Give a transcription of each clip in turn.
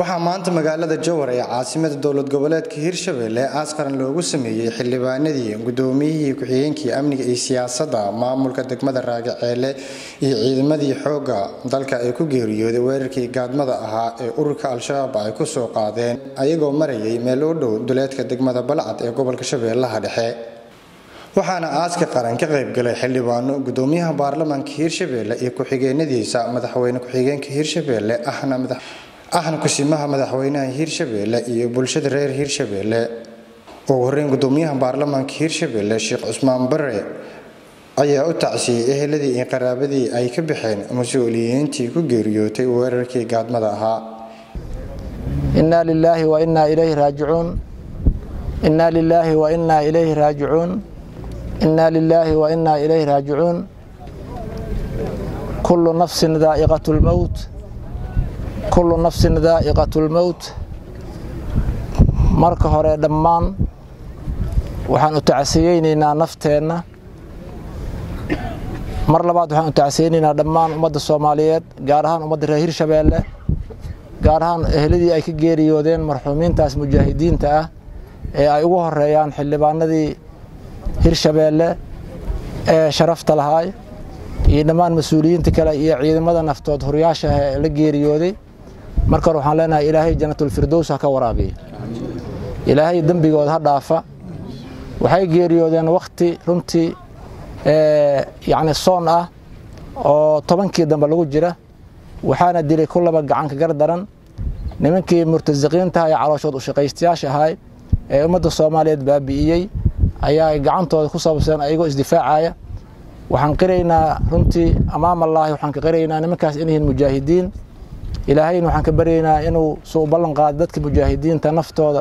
waxaa maanta magaalada jowhar ee caasimada dowlad goboleedka hirshabelle aas qaran loogu sameeyey xildhibaanadii gudoomiyihii ku-xigeenkii amniga iyo siyaasadda maamulka degmada raagaceele iyo ciidamadii xoogga dalka ay ku geeriyooday weerarkii gaadmada ahaa ee ururka al-shabaab ay ku soo qaadeen ayagoo marayay meel u dhow duleedka degmada balcad ee gobolka shabeellaha dhexe waxaana aaska qaran ka qaybgalay xildhibaano gudoomiyaha baarlamaanka hirshabelle iyo ku-xigeenadiisa madaxweyne ku-xigeenka hirshabelle ahna kusimaha madaxweynaha hirshabelle iyo bulshada reer hirshabelle ugu horeyn gudoomiyaha baarlamaanka hirshabelle sheekh cusmaan bare ayaa u tacsiyey eheladii iyo qaraabadii ay ka baxeen mas-uuliyiintii ku geeriyootay weerarkii gaadmada ahaa inaa lilaahi wa inaa ilayhi raajicuun inaa lilaahi wa inaa ilayhi raajicuun inaa lilaahi wa inaa ilayhi raajicuun kullu nafsin daa'iqatu lmowt kullu nafsin daa'iqatu lmowt marka hore dhammaan waxaan u tacsiyeynaynaa nafteenna mar labaad waxaan u tacsiyeynaynaa dhammaan ummadda soomaaliyeed gaar ahaan ummadda reer hirshabeelle gaar ahaan ehladii ay ka geeriyoodeen marxuumiintaas mujaahidiinta ah ee ay ugu horeeyaan xildhibaanadii hirshabeelle ee sharafta lahaay iyo dhammaan mas-uuliyiinta kale iyo ciidamada naftood horyaasha ah ee la geeriyooday marka hore waxaan leenahay ilaahay janatulfirdows ha ka waraabiya ilaahay dembigooda ha dhaafa waxay geeriyoodeen wakhti runtii yacni soon ah oo tobankii dambe lagu jira waxaana dilay ku laba gacanka gar daran nimankii murtasiqiintaha ee calooshood ushaqaystayaasha ahay ee ummadda soomaaliyeed baabi'iyey ayaa gacantooda ku sababseen ayagoo isdifaacaya waxaan qiraynaa runtii amaam allaahi waxaan ka qiraynaa nimankaas inyihiin mujaahidiin ilaahayna waxaan ka baryaynaa inuu su u ballan qaado dadka mujaahidiinta naftooda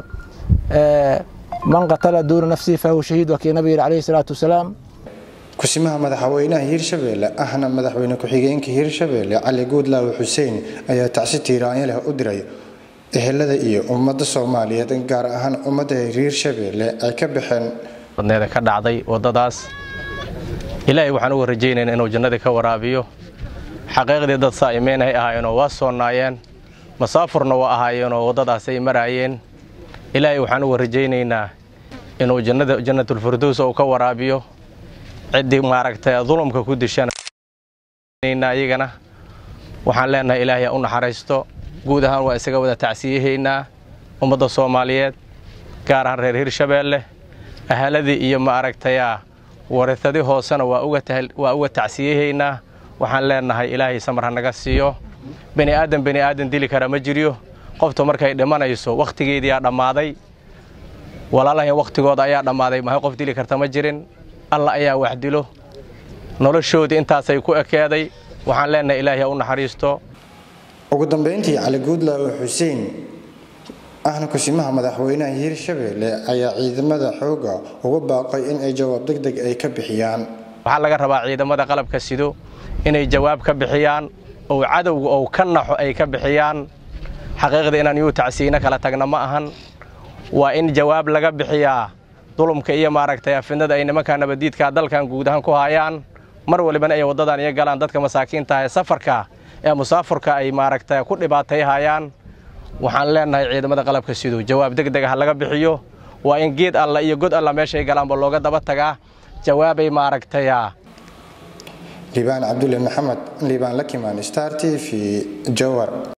man qatala duuna nafsihi fahuwa shahiid waa kii nabiga yidhi calayhi salaatu wasalaam kusimaha madaxweynaha hirshabelle ahna madaxweyne ku-xigeenka hirshabelle cali guudlaawe xuseen ayaa tacsi tiiraanyo leh u diray ehelada iyo ummadda soomaaliyeed gaar ahaan ummadda hirshabelle ay ka baxeen badneeda ka dhacday waddadaas ilaahay waxaan uga rajaynaynaa inuu jannadii ka waraabiyo xaqiiqdii dad saa'imeen ay ahaayeenoo waa soonaayeen masaafurna waa ahaayeenoo waddadaasay maraayeen ilaahay waxaan uga rajaynaynaa inuu jannatulfirdows uu ka waraabiyo ciddii maaragtay dulumka ku dishanayagana waxaan leenahay ilaahay u naxariisto guud ahaan waa isaga wada tacsiyahaynaa ummadda soomaaliyeed gaar ahaan reer hirshabeelle ahaladii iyo maaragtayaa warithadii hoosena waa uga tacsiyahaynaa waxaan leenahay ilaahay samar ha naga siiyo bani aadan bani aadan dili kara ma jiryo qofta markay dhimanayso wakhtigeediyaa dhammaaday walaalahan wakhtigooda ayaa dhammaaday mahay qof dili karta ma jirin alla ayaa wax dilo noloshoodii intaasay ku ekeeday waxaan leenahay ilaahay ha u naxariisto ugu dambayntii cali guudlaawe xuseen ahna kusimaha madaxweynaha hirshabelle ayaa ciidamada xoogga uga baaqay in ay jawaab deg deg ay ka bixiyaan waxaa laga rabaa ciidamada qalabka sido inay jawaab ka bixiyaan oo cadowga ou ka naxo ay ka bixiyaan xaqiiqda inaan yuu tacsiyeyno kala tagna ma ahan waa in jawaab laga bixiyaa dulumka iyo maaragtay fidnada ay nimankaa nabadiidkaa dalkan guud ahaan ku haayaan mar walibana ay waddadan iyo galaan dadka masaakiinta ee safarka ee musaafurka ay maaragtay ku dhibaatayhayaan waxaan leenahay ciidamada qalabka siduu jawaab deg deg ha laga bixiyo waa in geed alla iyo god alla meeshay galaanba looga daba tagaa jawaabay maaragtayaa liibaan cabdulle maxamed liibaan lakimaan star t v jowar